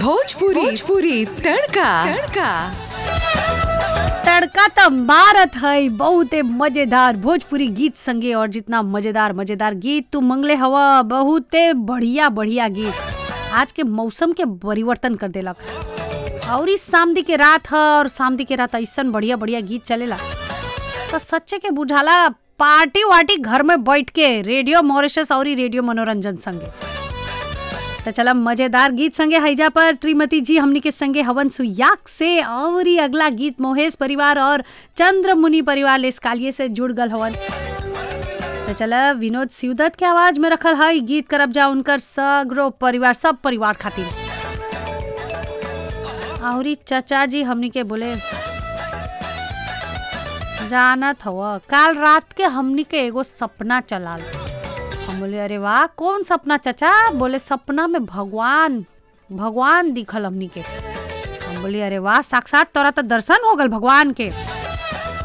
भोजपुरी भोजपुरी तड़का तड़का तड़का त मारत है बहुते मजेदार भोजपुरी गीत संगे और जितना मजेदार मजेदार गीत तू मंगले हवा बहुते बढ़िया बढ़िया गीत आज के मौसम के परिवर्तन कर देलक और इस सामदी के रात ह और सामदी के रात ऐसन बढ़िया बढ़िया गीत चलेला तो सच्चे के बुझाला पार्टी वार्टी घर में बैठ के रेडियो मॉरिशस और रेडियो मनोरंजन संगे तो चला मजेदार गीत संगे हैजा पर श्रीमती जी हमनी के संगे हवन सुयाक से और ही अगला गीत मोहेश परिवार और चंद्र मुनि परिवार लेस्कालिए से जुड़ गल हवन तो चला विनोद सिवदत के आवाज में रखल है गीत करब जा उनकर सगरो परिवार सब परिवार खातिर और चचा जी हमनी के बोले जानत हव काल रात के हमनी के एगो सपना चलाल हम बोले अरे वाह कौन सपना चचा बोले सपना में भगवान भगवान दिखल हमनी के हम बोले अरे वाह साक्षात तोरा तो दर्शन हो गल भगवान के